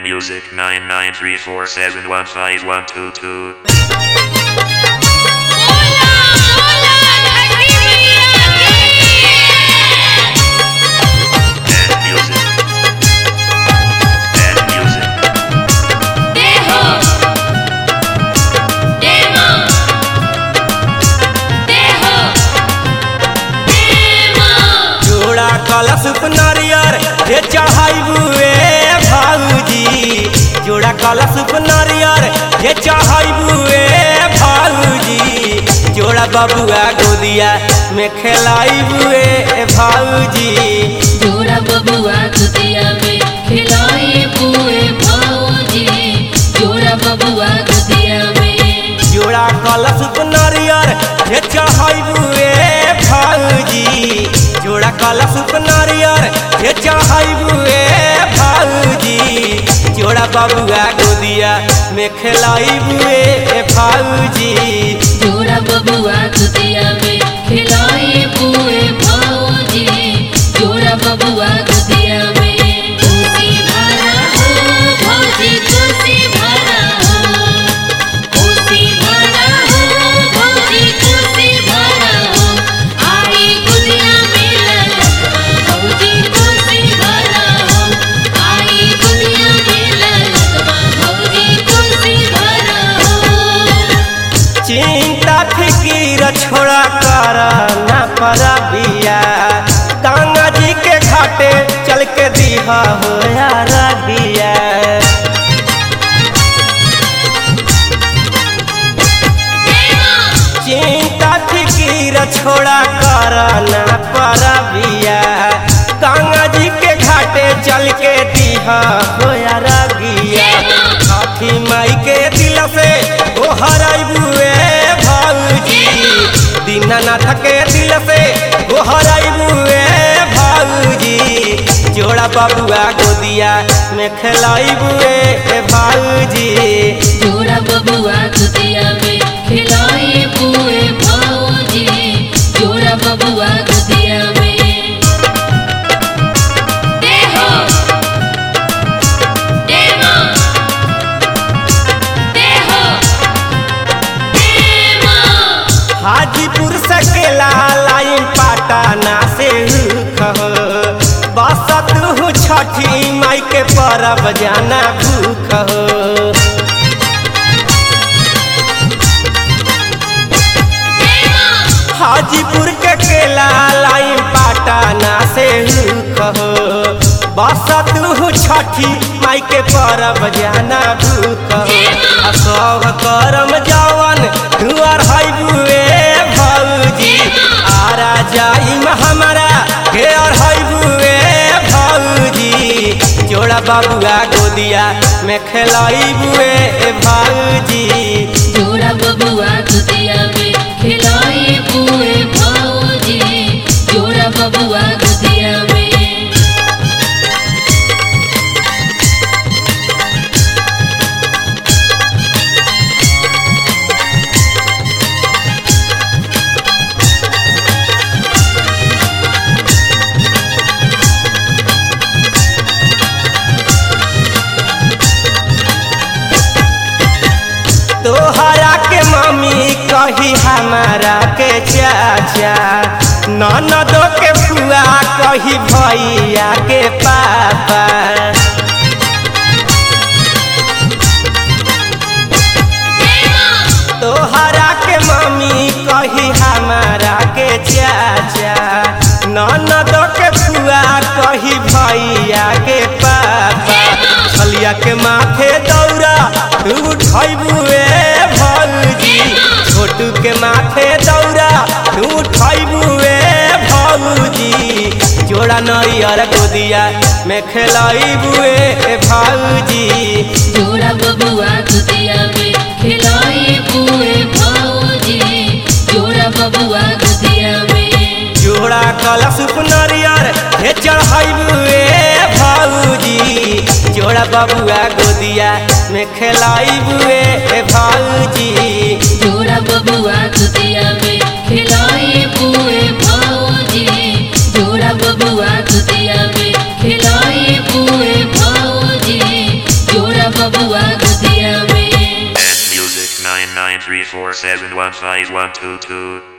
music 99347151222. Hola, hola, धरती मैया And music. And music. की देहो देमा देहो देमा जोड़ा कलश नारियर हे चढ़ाइबुए भाऊजी जोड़ा कलश नारियर हे चढ़ाइबुए भाऊजी जोड़ा बबुआ गोदिया में खेलाइबुए भाऊजी जोड़ा बबुआ गुदिया में खिलाए पूरे भौजी जोड़ा बबुआ गुदिया में जोड़ा कलश नारियर हे चढ़ाइबुए भाऊजी जोड़ा कलश नारियर हे चढ़ाइबुए भाऊजी जोड़ा बबुआ गोदिया में खेलाइबुए भाऊजी जोड़ा बबुआ गुदिया में खिलाए पूरे भौजी जोड़ा बबुआ गुदिया में खुशी भरा हो भौजी खुशी भरा हो खुशी भरा हो भौजी खुशी भरा हो आई गुदिया में ललकवा भौजी खुशी भरा हो आई गुदिया में ललकवा भौजी खुशी भरा हो चिंता फिकीर छोड़ा कर ना पर बिया गंगा जी के घाटे चल के दिहा हो यार बिया चिंता फिकीर छोड़ा कर ना पर बिया गंगा जी के घाटे चल के दिहा हो यार गिया काठी माई के दिल से ओ हराइबुए भाऊजी दीनानाथ के दिल से ओ हराइबुए भाऊजी जोड़ा बबुआ गोदिया में खेलाइबुए भाऊजी जोड़ा बबुआ गुदिया में खिलाए पूरे भौजी जोड़ा बबुआ गुदिया में देहो देमा देहो देमा हाजीपुर से केला लाइन पाटना से कहो बसत हूँ छठी माई के परब जाना भूख हो हाजीपुर के केला लाइन पाटना से कहो बसत हूँ छठी माई के परब जाना भूख हो आ सब करम जवन दुआर हैबुए भौजी आरा जाइम हमारा घेर हैबुए भौजी जोड़ा बबुआ गोदिया में खेलाइबुए भौजी जोड़ा बबुआ गुदिया में खिलाए पूरे भौजी जोड़ा बबुआ गुदिया में तोहरा के मम्मी कही हमारा के चाचा ननदो के फुआ कही भैया के पापा तोहरा के मम्मी कही हमारा के चाचा ननदो के फुआ कही भैया के पापा छलिया के माथे दौरा तू उठैबुए भौजी छोटू के माथे दौरा तू उठैबुए भौजी जोड़ा नैयर गोदिया में खेलैबुए भौजी जोड़ा बबुआ गुदिया में खिलाए पूरे भौजी जोड़ा बबुआ गुदिया में जोड़ा कलश नरियर हे चढ़ैबुए भौजी जोड़ा बबुआ गोदिया में खेलैबुए भौजी जोड़ा बबुआ गुदिया में खिलाए पूरे भौजी जोड़ा बबुआ गुदिया में खिलाए पूरे भौजी जोड़ा बबुआ गोदिया में And music 99347155122.